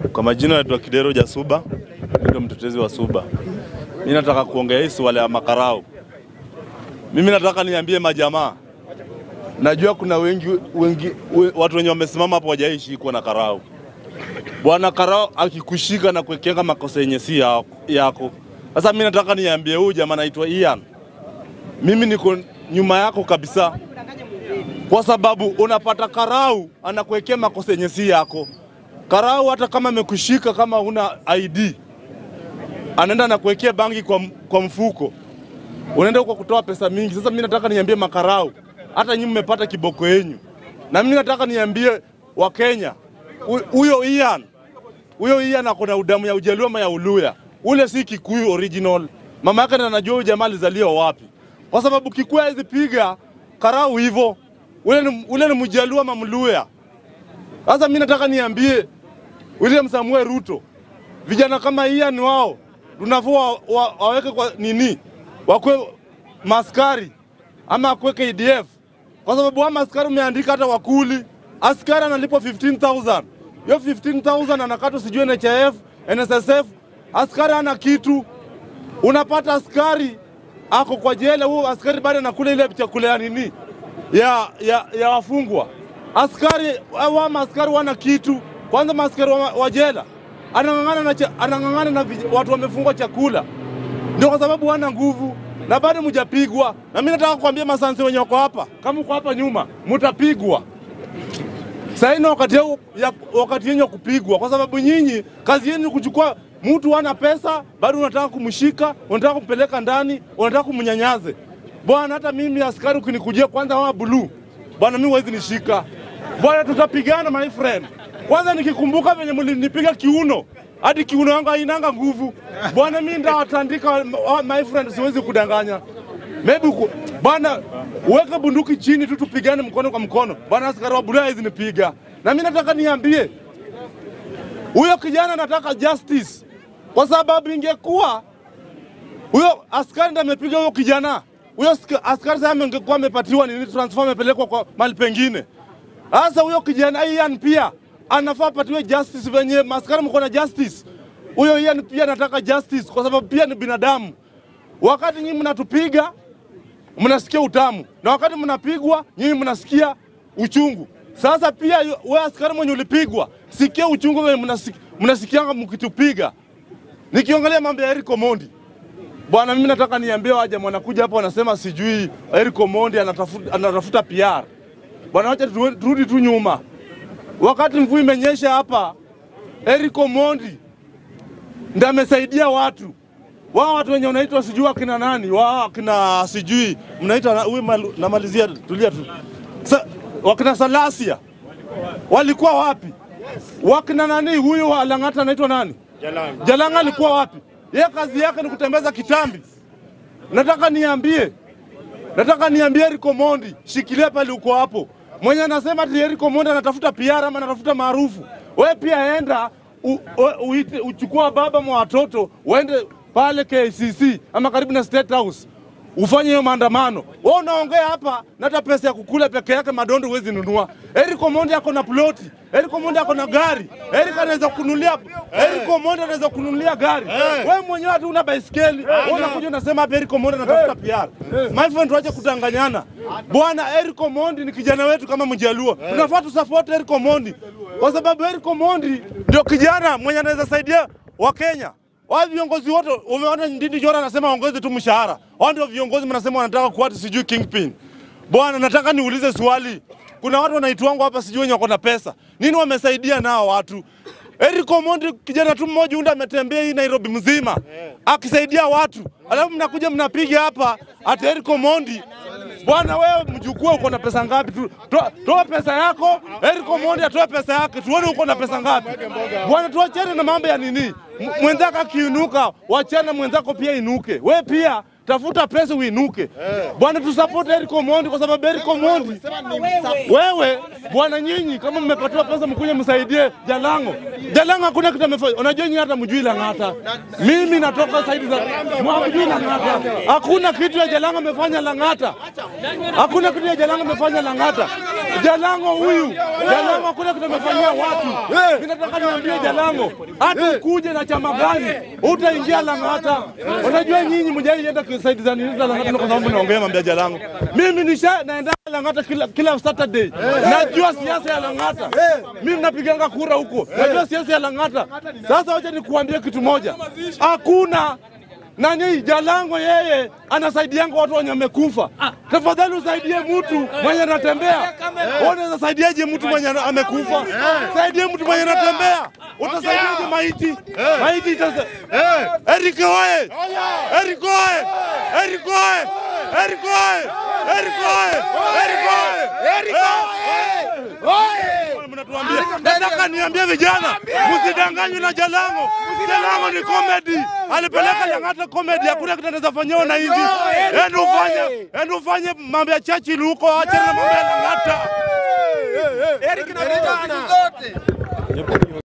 Kwa majina naitwa Kidero Jasuba, ndio mtetezi wa Suba. Mimi nataka kuongea hii swala ya makarau. Mimi nataka niambie majamaa, najua kuna wengi, wengi we, watu wenye wamesimama hapo wajaishikwa na karau. Bwana karau akikushika na kuwekenga makosa yenye si yako- yako. Sasa mimi nataka niambie huyu jamaa anaitwa Ian, mimi niko nyuma yako kabisa, kwa sababu unapata karau anakuwekea makosa yenye si yako. Karau hata kama amekushika kama una ID anaenda na kuwekea bangi kwa, m- kwa mfuko, unaenda huko kutoa pesa mingi. Sasa mimi nataka niambie makarau, hata nyinyi mmepata kiboko yenyu, na mimi nataka niambie Wakenya, hu- huyo Ian, huyo Ian ako na udamu ya Ujaluo ama ya Uluya, ule si Kikuyu original. Mama yake ndo anajua huyu jamaa alizaliwa wapi, kwa sababu Kikuyu hawezi piga karau hivyo. Ule ni, ule ni Mjaluo ama Mluya. Sasa mimi nataka niambie William Samuel Ruto, vijana kama Ian wao tunafua wa, wa, waweke kwa nini, wakwe maskari ama akwe KDF, kwa sababu ama askari umeandika hata wakuli, askari analipwa 15000 hiyo 15000 anakatwa sijui NHIF, NSSF, askari hana kitu. Unapata askari ako kwa jela, huo askari bado anakula ile chakula ya nini ya, ya, ya wafungwa. Askari wa maaskari wana kitu. Kwanza maaskari wa, wa jela anang'ang'ana na, cha- anang'ang'ana na vij- watu wamefungwa chakula, ndio kwa sababu wana nguvu na bado mjapigwa. Na mimi nataka kuambia masansi wenye wako hapa, kama uko hapa nyuma, mtapigwa. Sasa ni wakati yao ya wakati yenye kupigwa, kwa sababu nyinyi kazi yenu ni kuchukua mtu ana pesa, bado unataka kumshika, unataka kumpeleka ndani, unataka kumnyanyaze. Bwana, hata mimi askari ukinikujia kwanza wa blue, bwana, mimi huwezi nishika bwana, tutapigana my friend. Kwanza nikikumbuka venye mlinipiga kiuno hadi kiuno yangu hainanga nguvu bwana, mimi ndawatandika wa- my friend, siwezi kudanganya maybe uko- bwana, uweke bunduki chini tu tupigane mkono kwa mkono bwana. Askari wa bulaya hawezi nipiga, na mimi nataka niambie huyo kijana nataka justice, kwa sababu ingekuwa huyo askari ndiye amepiga huyo kijana, huyo aska- askari sasa angekuwa amepatiwa nini, transfer amepelekwa kwa mahali pengine. Sasa huyo kijana Ian pia anafaa apatiwe justice venye maskari mko na justice. Huyo Ian pia anataka justice kwa sababu pia ni binadamu. Wakati nyinyi mnatupiga mnasikia utamu, na wakati mnapigwa nyinyi mnasikia uchungu. Sasa pia yu- wewe askari mwenye ulipigwa, sikia uchungu wenye mnasik- mnasikianga mkitupiga. Nikiongelea mambo ya Eric Omondi, bwana, mimi nataka niambie waje wanakuja hapa wanasema sijui Eric Omondi anatafuta, anatafuta PR. Bwana, wacha tu- turudi tu nyuma. Wakati mvua imenyesha hapa, Eric Omondi ndiye amesaidia watu wao watu wenye unaitwa sijui akina nani wao akina sijui mnaitwa na- huyu malu- namalizia tulia tu Sa, wakina Salasia walikuwa wapi? Wakina nani huyu wa Lang'ata anaitwa nani? Jalanga. Jalanga alikuwa wapi? Yeye kazi yake ni kutembeza kitambi. Nataka niambie, nataka niambie Eric Omondi, shikilia pale uko hapo. Mwenye anasema ati Eric Omondi anatafuta PR ama anatafuta maarufu, wewe pia enda u, u, uite, uchukua baba mwa watoto uende pale KCC ama karibu na State House ufanye hiyo maandamano. Wewe unaongea hapa na hata pesa ya kukula peke yake madondo huwezi nunua. Eric Omondi ako na ploti, Eric Omondi ako na gari, Eric anaweza kununulia, Eric Omondi anaweza kununulia gari. Wewe mwenyewe hata una baiskeli, wewe unakuja unasema hapa Eric Omondi anatafuta PR. My friend, tuache kudanganyana bwana. Eric Omondi ni kijana wetu kama Mjaluo, tunafaa tu support Eric Omondi kwa sababu Eric Omondi ndio kijana mwenye anaweza saidia Wakenya. Wao viongozi wote umeona Ndindi Nyoro anasema waongeze tu mshahara. Wao ndio viongozi mnasema wanataka kuwa ati sijui kingpin. Bwana, nataka niulize swali. Kuna watu wanaitwangu hapa sijui wenye wako na pesa. Nini wamesaidia nao watu? Eric Omondi kijana tu mmoja unda ametembea hii Nairobi mzima akisaidia watu. Alafu mnakuja mnapiga hapa ati Eric Omondi Bwana wewe mjukuu uko na pesa ngapi? Tu- Toa toa pesa yako, Eric Omondi atoe pesa yake, tuone uko na pesa ngapi. Bwana, tuachane na mambo ya nini. M- Mwenzako akiinuka, wachana mwenzako pia inuke. Wewe pia tafuta pesa uinuke bwana, tusupport Eric Omondi kwa sababu Eric Omondi wewe bwana, nyinyi kama mmepatiwa pesa mkuja msaidie Jalango. Jalango hakuna kitu amefanya. Unajua nyinyi hata mjui Lang'ata, mimi natoka saidi za mjui Lang'ata, hakuna kitu ya Jalango amefanya Lang'ata, hakuna kitu ya Jalango amefanya Lang'ata. Jalango huyu Jalango hakuna kitu amefanyia watu. Mimi nataka niambie Jalango, hata ukuje na chama gani utaingia Lang'ata. Unajua nyinyi mjaienda saidi za nini za Lang'ata kwa sababu naongea mambo ya Jalango. Mimi nisha naenda Lang'ata kila, kila Saturday. Najua siasa ya Lang'ata. Mimi napiganga kura huko. Najua siasa ya Lang'ata. Sasa wacha nikuambie kitu moja. Hakuna nani Jalango yeye anasaidianga watu wenye wamekufa. Tafadhali usaidie mtu mwenye anatembea. Wewe unaweza saidiaje mtu mwenye ana- amekufa? Saidie mtu mwenye anatembea. Utasaidiaje maiti? Maiti itasa... Eric oye! Eric oye! Eric oye! Eric oye! Eric oye! Eric oye! Mnatuambia, nataka niambie vijana, msidanganywe na Jalango. Jalango ni comedy, alipeleka Lang'ata comedy, hakuna kitu anaweza fanyiwa wananchi. Enda ufanye, enda ufanye mambo ya Churchill huko, achana na mambo ya Lang'ata. Eric na vijana